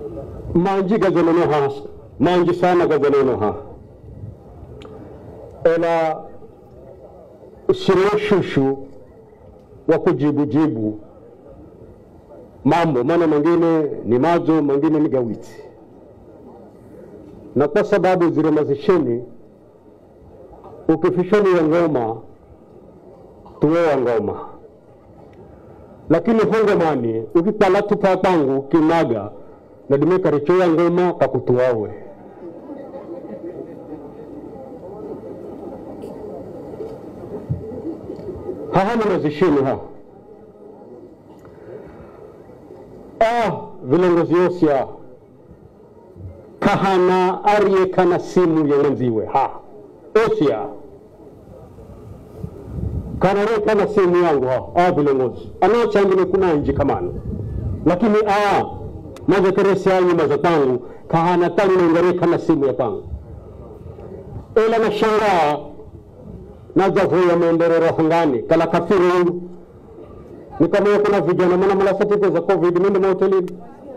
manji gazaneno ha manji sana gazaneno ha ela sio shushu wa kujibu jibu mambo, maana mengine ni mazo, mengine ni gawiti, na kwa sababu zile mazisheni ukifishoni ya ngoma tuwewa ngoma, lakini hongomani ukipala tupa pangu kinaga nadime karichoya ngoma kakutuawe hahana mazisheni ha ah vilongozi yosya kahana ariye kana simu yengenziwe ha osya kanare kana simu yangu ha ah vilongozi anachangine kuna nji kamano lakini ah mazekeresi yanyu maza pangu kahana tangu ngare kana simu ya pangu ela nashangaa najavuya maendeleo hangani kala kafiri yangu nikamwona kuna vijana mana mala certificate za covid nende mahotelini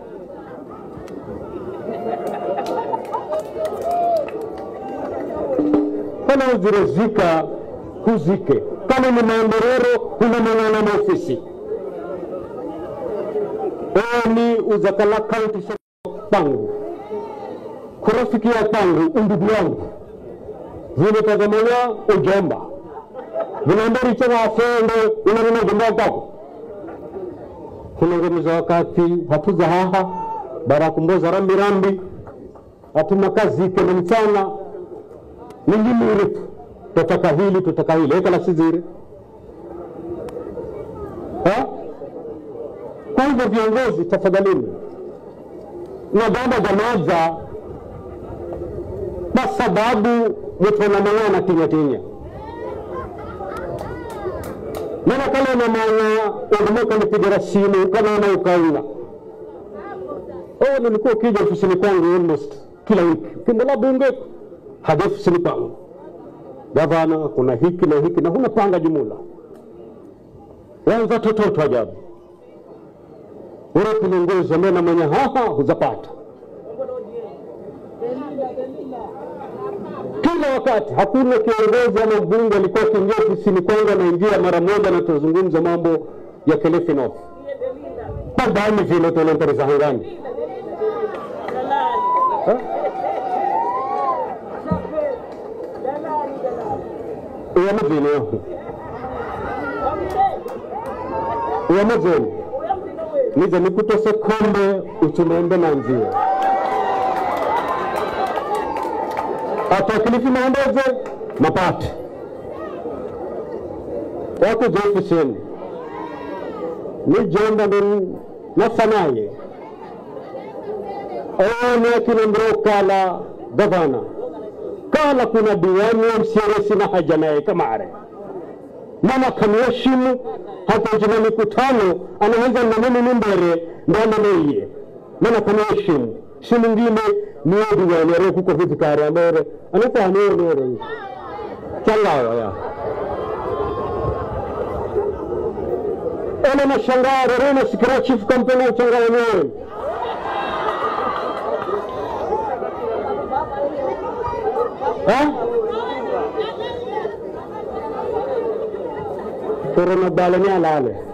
kana uzirezika huzike kama ni maendeleo hunamang'ana maofisi oni uzakala kaunti pangu kurafikia pangu undugu wangu vile tagamanya ujomba vinaambari chana afende unanena jomba kwako kunongemiza wakati hatuza haha barakumboza rambi rambi hatuna kazi kena mchana ningimire tu tutaka hili tutaka hili ekala sizire ha? kwa hivyo viongozi tafadhalini nagamba jamaza kwa sababu mutonamang'ana tinya tinya mana kala namanya undumu kanipigira simu kanaona ukaunga oh, nilikuwa ukija ofisini kwangu almost kila wiki ukiendelea bunge hadi ofisini kwangu gavana kuna hiki na hiki na huna panga jumula wanza tototo ajabu ule kilongozi ambaye namanya haha huzapata kila wakati. Hakuna kiongozi ama mbunge alikuwa akiingia ofisini kwangu anaingia mara moja na tuzungumza mambo ya Kilifi North. Padani vile tunantarisa hangani Ha? uyamazini yaho uyamazini nize nikutose kombe uchunembe na nzia atakilifi maondeze mapate wakuja ofisini nijenda ndo nafanaye one akinambiro kala gavana kala kuna diwani msieresi na haja naye kamare mama kamheshimu hata jina mikutano anaweza na mimi ni mbere ndananeiye mana kamheshimu si mwingine niye diwani arekuko vitikari amere anafanionere changawa ya ena nashangaa rerena sikira chief campaign uchangawa nyewe korona bale ni alale